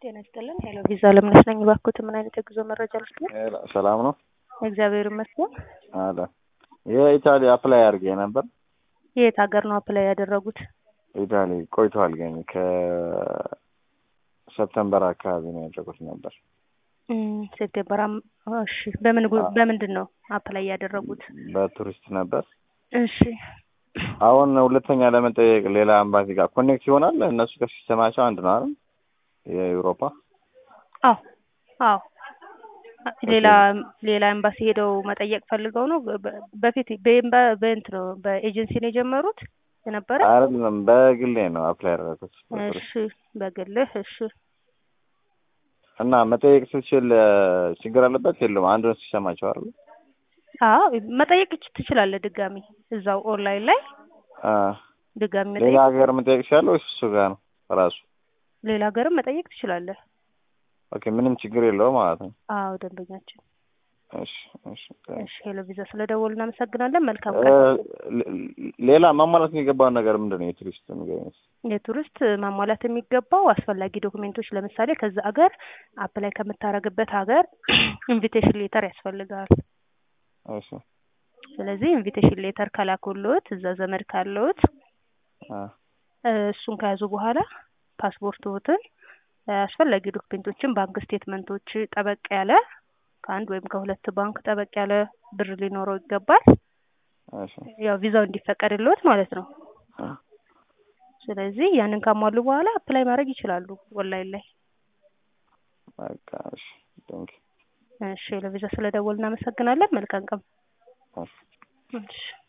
ጤና ይስጥልን። ሄሎ ቪዛ ለምነሽ ነኝ። እባክዎት ምን አይነት የጉዞ መረጃ ልስጥ? ሰላም ነው እግዚአብሔር ይመስገን። አለ የኢታሊ አፕላይ አድርጌ ነበር። የት ሀገር ነው አፕላይ ያደረጉት? ኢታሊ ቆይቷል፣ ግን ከሰፕተምበር አካባቢ ነው ያደረጉት ነበር። እም፣ ሴፕቴምበር። አም- እሺ። በምን ጉ- በምንድን ነው አፕላይ ያደረጉት? በቱሪስት ነበር። እሺ። አሁን ሁለተኛ ለመጠየቅ ሌላ አምባሲ ጋር ኮኔክት ይሆናል። እነሱ ከሲስተማቸው አንድ ነው አይደል? የአውሮፓ አዎ፣ አዎ። ሌላ ሌላ ኤምባሲ ሄደው መጠየቅ ፈልገው ነው። በ- በፊት በኤምባ በእንትን ነው በኤጀንሲ ነው የጀመሩት የነበረ? አይደለም፣ በግሌ ነው አፕላይ ያደረኩት በቱሪስት። እሺ፣ በግልህ እሺ። እና መጠየቅ ስትችል ችግር አለበት የለውም? አንዱን ሲሰማቸው አይደል? አዎ መጠየቅ ይች- ትችላለህ። ድጋሚ እዛው ኦንላይን ላይ አ ድጋሚ ሌላ መጠየቅ ሀገር መጠየቅ ይችላል ወይስ እሱ ጋር ነው ራሱ? ሌላ ሀገርም መጠየቅ ትችላለህ። ኦኬ፣ ምንም ችግር የለውም ማለት ነው። አዎ ደንበኛችን። እሺ፣ እሺ። እሺ ሄሎ ቪዛ ስለደወሉ እናመሰግናለን። መልካም እ፣ ቀን። ሌ- ሌላ ማሟላት የሚገባውን ነገር ምንድን ነው? የቱሪስት ንገረኝ። የቱሪስት ማሟላት የሚገባው አስፈላጊ ዶክሜንቶች ለምሳሌ ከዛ ሀገር አፕላይ ከምታረግበት ሀገር ኢንቪቴሽን ሌተር ያስፈልጋል። እሺ፣ ስለዚህ ኢንቪቴሽን ሌተር ከላኩልዎት እዛ ዘመድ ካለዎት አ እ፣ እሱን ከያዙ በኋላ ፓስፖርትዎትን እ፣ አስፈላጊ ዶክሜንቶችን ባንክ ስቴትመንቶች ጠበቅ ያለ ከአንድ ወይም ከሁለት ባንክ ጠበቅ ያለ ብር ሊኖረው ይገባል። እሺ፣ ያው ቪዛው እንዲፈቀድልዎት ማለት ነው። አ ስለዚህ ያንን ካሟሉ በኋላ አፕላይ ማድረግ ይችላሉ ኦንላይን ላይ። በቃ እሺ፣ ቴንክ እሺ ለቪዛ ስለደወል እናመሰግናለን። መልካም ቀን። እሺ። እሺ